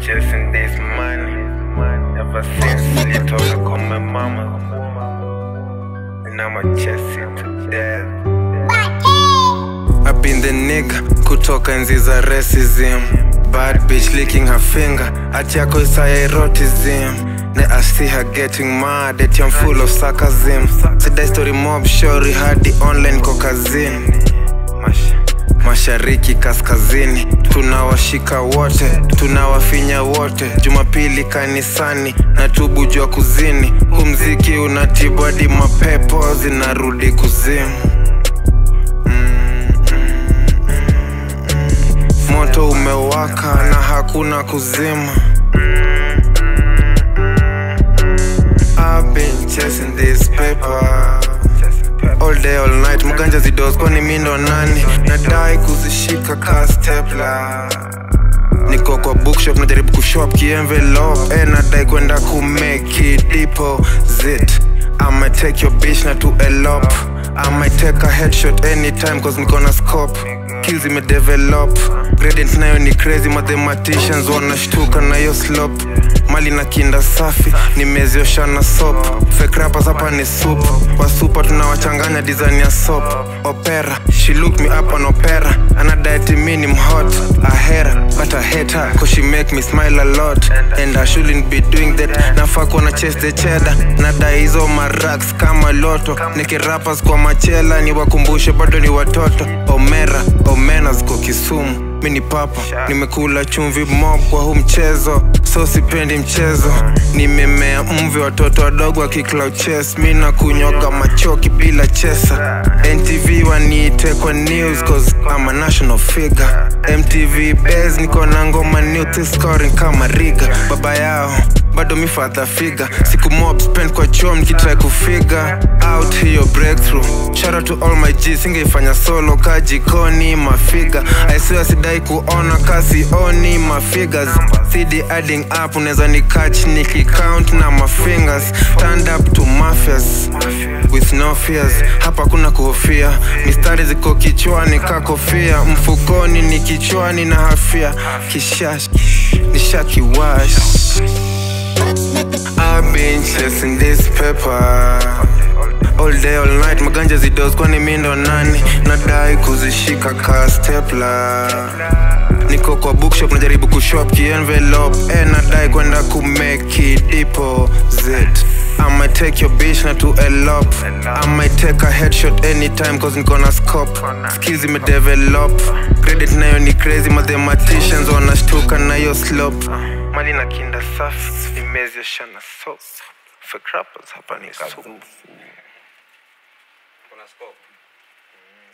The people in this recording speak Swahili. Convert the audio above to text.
chasing this money ever since nilitoka kwa my mama and I'ma chase it to death I've been the nigga kutoka enzi za racism Bad bitch licking her finger At yako isaya erotism Ne I see her getting mad At I'm full of sarcasm Sidai story mob shori hadi online kokazini Mash mashariki kaskazini tunawashika wote tunawafinya wote jumapili kanisani na tubu jua kuzini humziki unatibu hadi mapepo zinarudi kuzimu moto umewaka na hakuna kuzima I've been chasing this paper all day all night mganja zidos kwani mi ndo nani nadai kuzishika ka stepla niko kwa bookshop najaribu kushop kienvelope eh, nadai kwenda kumeki deposit I'ma take your bitch na to elope I might take a headshot anytime cause niko na scope skills imedevelop gradient nayo ni crazy mathematicians wanashtuka nayo slop mali na kinda safi nimeziosha na sop fake rappers hapa ni soup wasupa tunawachanganya design ya sop opera she look me up on opera anadaeti mi ni mhot ahera but I hate her cause she make me smile a lot and I shouldn't be doing that nafaa kuwa na chase the cheddar nadai hizo marax kama loto nikirapas kwa machela niwakumbushe bado ni watoto omera omena ziko kisumu mi ni papa nimekula chumvi mob kwa huu mchezo so sipendi mchezo nimemea mvi watoto wadogo wakicloud chess mi na kunyoga machoki bila chesa ntv waniite kwa news cause I'm a national figure mtv bas niko na ngoma new scoring kama riga baba yao bado mi father figure siku mob spend kwa chom nikitrai kufiga out hiyo breakthrough shout out to all my g singeifanya solo ka jikoni mafiga aisiwa sidai kuona kasioni mafigures cd adding up unaweza ni catch nikicount na mafingers stand up to mafias with no fears hapa kuna kuhofia mistari ziko kichwani kakofia mfukoni ni kichwani na hafia kishash nishakiwash I've been chasing this paper all day all night maganja zidos kwani mi ndo nani nadai kuzishika ka stepla niko kwa bookshop najaribu kushop kienvelope eh, nadai kwenda kumeki deposit I might take your bitch na to elope I might take a headshot anytime cause niko na scope skills imedevelop credit nayo ni crazy mathematicians wanashtuka nayo slope mali na kinda safi imeziosha na soap fake rappers hapa ni soup Kuna scope.